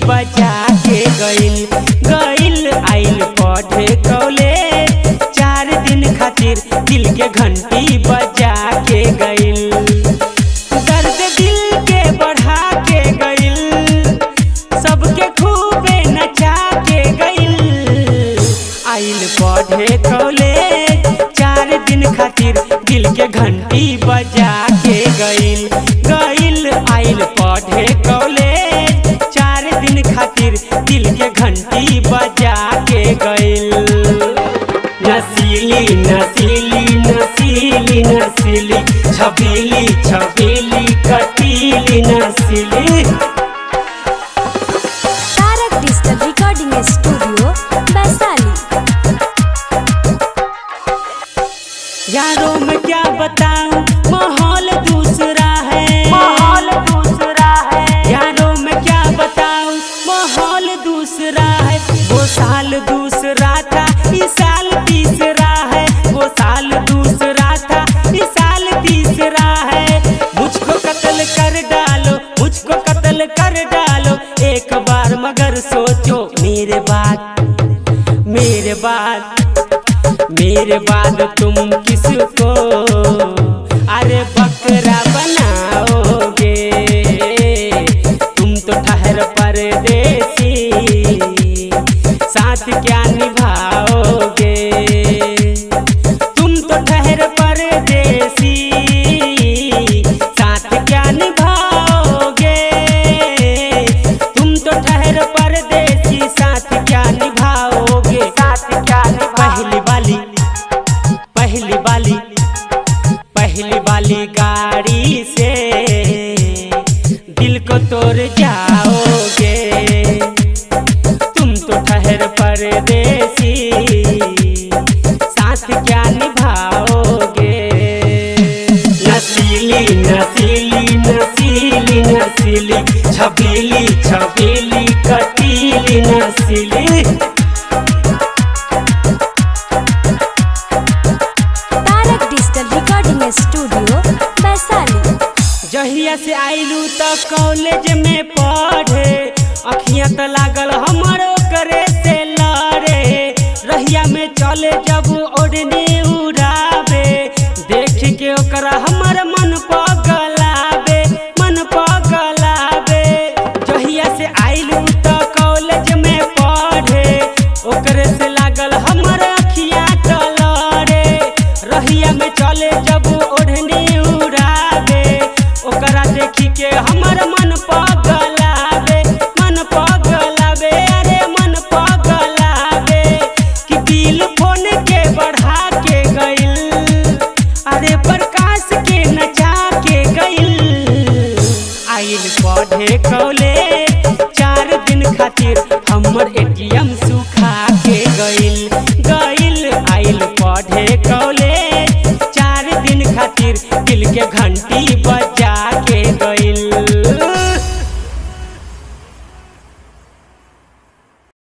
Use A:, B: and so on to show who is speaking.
A: बजा के गइल गइल आइल पढ़े कॉलेज चार दिन खातिर दिल के घंटी बजा के गइल दर्द दिल के बढ़ा के गइल सबके खूबे नचा के गइल आइल पढ़े कॉलेज चार दिन खातिर दिल के घंटी बजा के गइल गइल आइल पढ़े कॉलेज चार दिन खातिर दिल के घंटी बजा के गइल नसीली नसीली नसीली नसीली छबीली छबीली कटीली नसीली
B: Tarak digital recording studio Vaishali
A: यारों में क्या बताऊं माहौल दूसरा है माहौल दूसरा है यारों में क्या बताऊं माहौल दूसरा है वो साल दूसरा था इस साल तीसरा है वो साल दूसरा था इस साल तीसरा है मुझको कत्ल कर डालो मुझको कत्ल कर डालो एक बार मगर सोचो मेरे बात मेरे बाद मेरे बाद तुम किसको अरे बकरा बनाओगे तुम तो ठहर परदेसी साथ क्या निभाओगे तुम तो ठहर परदेसी साथ क्या निभाओगे तुम तो ठहर परदेसी साथ क्या निभाओगे साथ क्या पहली वाली पहली वाली पहली वाली गाड़ी से दिल को तोड़ जाओगे तुम तो ठहर परदेसी साथ क्या निभाओगे नसीली नसीली नसीली नसीली छबीली छबीली कटीली नसीली
B: Tarak digital recording studio Vaishali
A: जहिया से आइलू त कॉलेज में पढ़े अखियां त लागल हमरो करे से लड़े रहिया में चले जब ओढ़ने उड़ावे देख के ओकरा हमर मन पगलावे मन पगलावे जहिया से आइलू त कॉलेज में पढ़े ओकरे से लागल हमर अखियां त लड़े रहिया में चले जब ओढ़नी उड़ावे ओकरा देखी के हमर मन पगलावे मन पगलावे अरे मन पगलावे कि दिल फोन के बढ़ा के गइल अरे प्रकाश के नचा के गइल आइल पढ़े कॉलेज चार दिन खातिर हमर एटीएम सुखा के गइल गइल आइल पढ़े